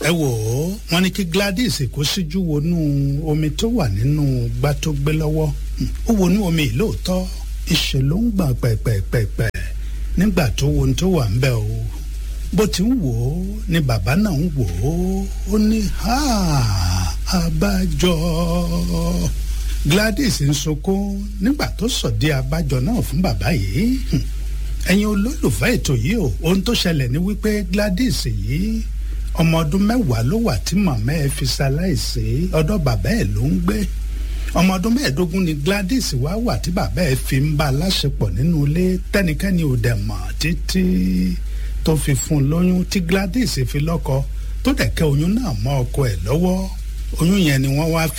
ẹ wò ó wọ́n ní kí Gladys kó síjú wọnú omi tó wà nínú gbá tó gbé lọ́wọ́ ó wọnú omi yìí lóòótọ́ ìṣe ló ń gbọ̀n pẹ̀pẹ̀pẹ̀pẹ̀ nígbà tó wo ohun tó wà ń bẹ̀ o bó ti ń wò ó ni bàbá náà ń wò ó ó ní àbájọ Gladys ń sunkún nígbà tó sọ̀dí abájọ náà fún bàbá yìí ẹ̀yin olólùfẹ́ ètò yìí o ohun tó ṣẹlẹ̀ ni wípé Gladys yìí ọmọ ọdún mẹ́wàá ló wà tí màmá ẹ̀ fi ṣaláìsí ọ̀dọ̀ bàbá ẹ̀ ló ń gbé ọmọ ọdún mẹ́ẹ̀ẹ́dógún ni Gladys wá wà tí bàbá ẹ̀ fi ń bá a láṣepọ̀ nínú ilé tẹ́nikẹ́ni ò dẹ̀ mọ̀ títí tó fi fún un lóyún tí Gladys fi lọ́kọ tó dẹ̀ kẹ́ oyún náà mọ́ ọkọ ẹ̀ lọ́wọ́ oyún yẹn ni wọ́n wá fi